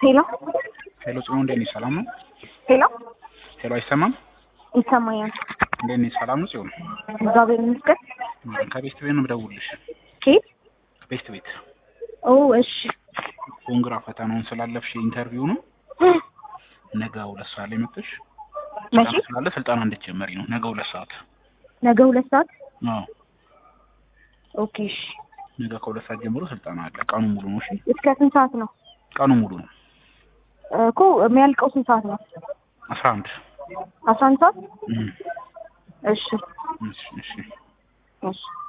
ሄሎ ሄሎ ጽኑ እንዴት ነሽ? ሰላም ነው? ሄሎ ሄሎ አይሰማም? ይሰማኛል። እንዴት ነሽ? ሰላም ነው ጽዮን? እግዚአብሔር ይመስገን። ከቤስት ቤት ነው የምደውልልሽ። ኬት? ቤስት ቤት ኦ እሺ። ኮንግራ ፈተናውን ስላለፍሽ ኢንተርቪው ነው ነገ ሁለት ሰዓት ላይ መጥተሽ መቼ? ስልጠና ስላለ ስልጠና እንድትጀመሪ ነው ነገ ሁለት ሰዓት። ነገ ሁለት ሰዓት አዎ ኦኬ። እሺ ነገ ከሁለት ሰዓት ጀምሮ ስልጠና አለ። ቀኑ ሙሉ ነው። እሺ እስከ ስንት ሰዓት ነው ቀኑ ሙሉ ነው። እኮ የሚያልቀው? ስንት ሰዓት ነው? አስራ አንድ አስራ አንድ ሰዓት እም፣ እሺ እሺ እሺ እሺ